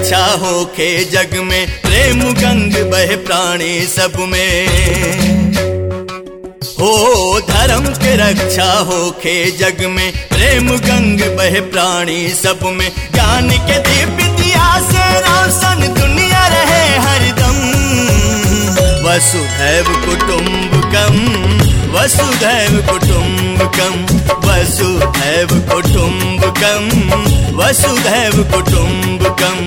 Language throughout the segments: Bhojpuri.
रक्षा होखे जग में प्रेम गंग बह प्राणी सब में हो धर्म के रक्षा होखे जग में प्रेम गंग बह प्राणी सब में ज्ञान के दिव्य दिया से रोशन दुनिया रहे हरदम वसुधैव कुटुम्बकम वसुधैव कुटुम्बकम वसुधैव कुटुम्बकम वसुधैव कुटुम्बकम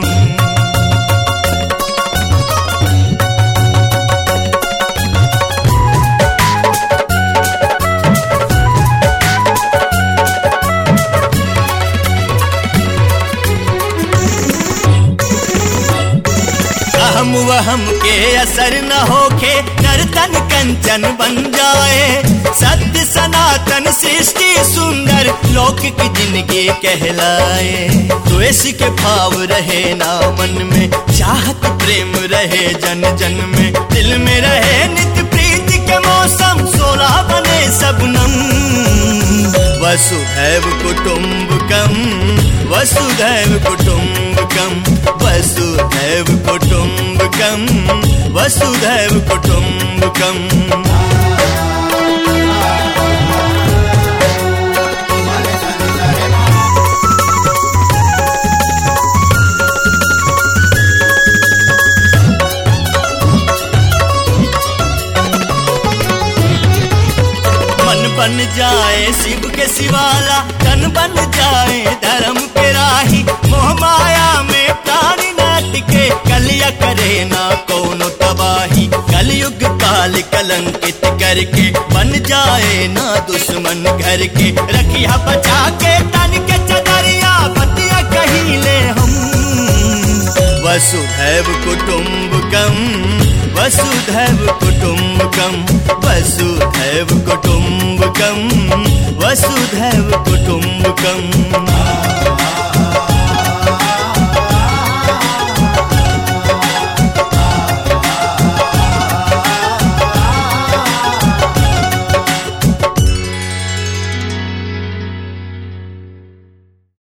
अहम वहम के असर न होखे नर्तन कंचन बन जाए सत्य सनातन सृष्टि सुंदर लौकिक जिंदगी कहलाए द्वेष के भाव रहे ना मन में चाहत प्रेम रहे जन जन में दिल में रहे नित्य प्रीति के मौसम सोला बने सबनम वसुधैव कुटुम्बकम वसुधैव कुटुम्बकम वसुधैव कुटुम्बकम वसुधैव कुटुम्बकम मन बन जाए शिव के शिवाला तन बन जाए धर्म के राही मोह माया में प्राणी नाट के कलिया करे ना कोनो तबाही कलयुग काल कलंकित करके बन जाए ना दुश्मन घर के रखिया बचा के तन के चदरिया बतिया कहीं ले हम वसुधैव कुटुम्बकम वसुधैव कुटुम्बकम वसुधैव कुटुम्बकम वसुधैव कुटुम्बकम